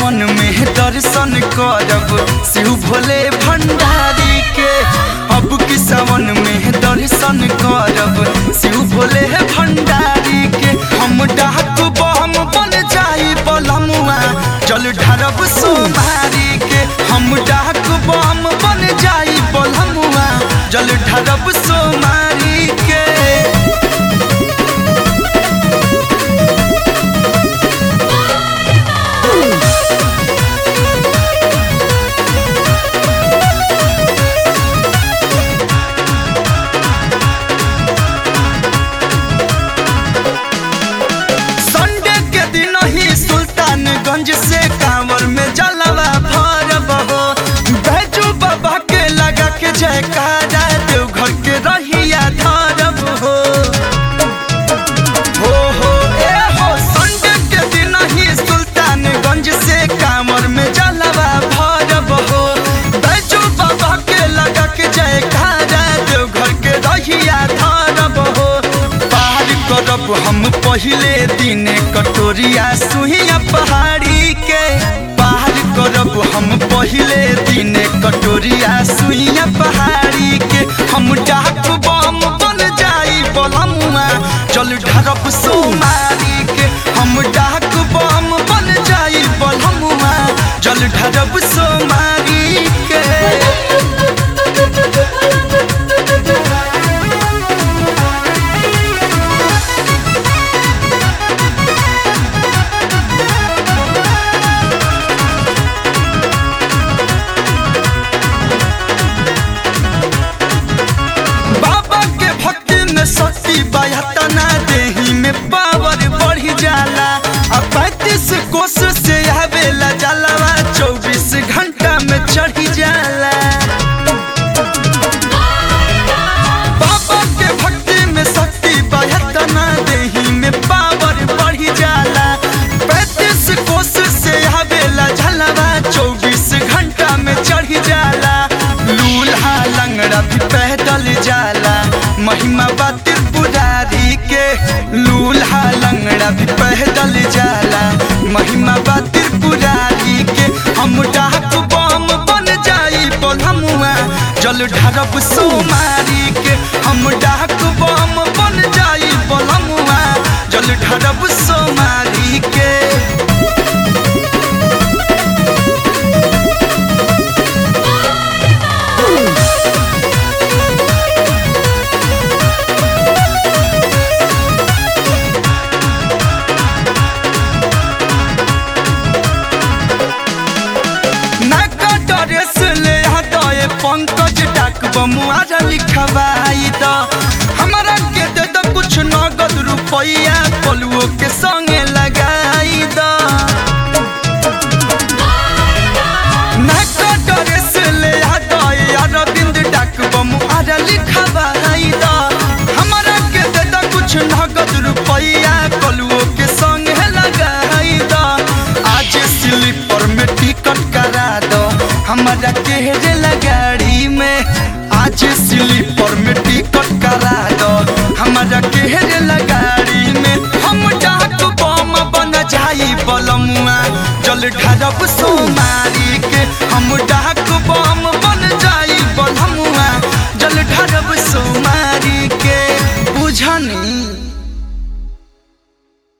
सावन में दर्शन करब शिव भोले भंडारी के अब की सावन में दर्शन करब शिव भोले भंडारी के हम डाक बम बन जाई बलमुआ जल ढारब सोमारी के हम डाक बम बन जाई बलमुआ जल ढारब सोमारी के संडे के दिन ही सुल्तानगंज से कांवर में जलवा भरब हो बैजू बाबा के लगा के जयकारा देवघर के रहिया धरब हो हो हो ए हो संडे के दिन ही सुल्तानगंज से कांवर में जलवा भरब हो बैजू बाबा के लगा के जयकारा देवघर के रहिया धरब हो पार करब हम पहिले दिन कटोरिया सुहिया पहाड़ी के पार करब हम पहिले दिन कटोरिया सुहिया पहाड़ी के हम डाक बम बन जाई बलमुआ चल ढरब सोमारी के हम डाक बम बन जाई बलमुआ जल ढरब सोमारी के बाबा के भक्ति में शक्ति बयातना देही में पावर बढ़ी जाला आ पैंतीस कोस से आवेला जलवा चौबीस घंटा में चढ़ी जाला बाबा के भक्ति में शक्ति बयातना देही में पावर बढ़ी जाला पैंतीस कोस से आवेला जलवा चौबीस घंटा में चढ़ी जाला लूल्हा लंगड़ा भी पैदल जाला महिमा बा त्रिपुरारी के लूल्हा लंगड़ा भी पैदल जाला महिमा बा त्रिपुरारी के हम डाक बम बन जाई बोलमुआ जल ढरब सोमारी के हम डाक बम बन जाई बोलमुआ जल ढरब सोमारी के नाका ड्रेस ले हटाए पंकज डाक बमुआरा लिखवाई द हमारा के दे दो कुछ नगद रुपया पलुओ के संगे लगाई द नाका ड्रेस ले हटाए अरविंद डाक बमुआरा लिखवाई द हमारा के दे दो कुछ नगद रुपया पलुओ के संगे लगाई द आज स्लीपर में टिकट करा दो हमारा केहरे लगाड़ी में आज स्लीपर में टिकट करा दो हमारा केहरे लगाड़ी में हम डाक बम बन जाई बलमुआ जल ढरब सोमारी के हम डाक बम बन जाई बलमुआ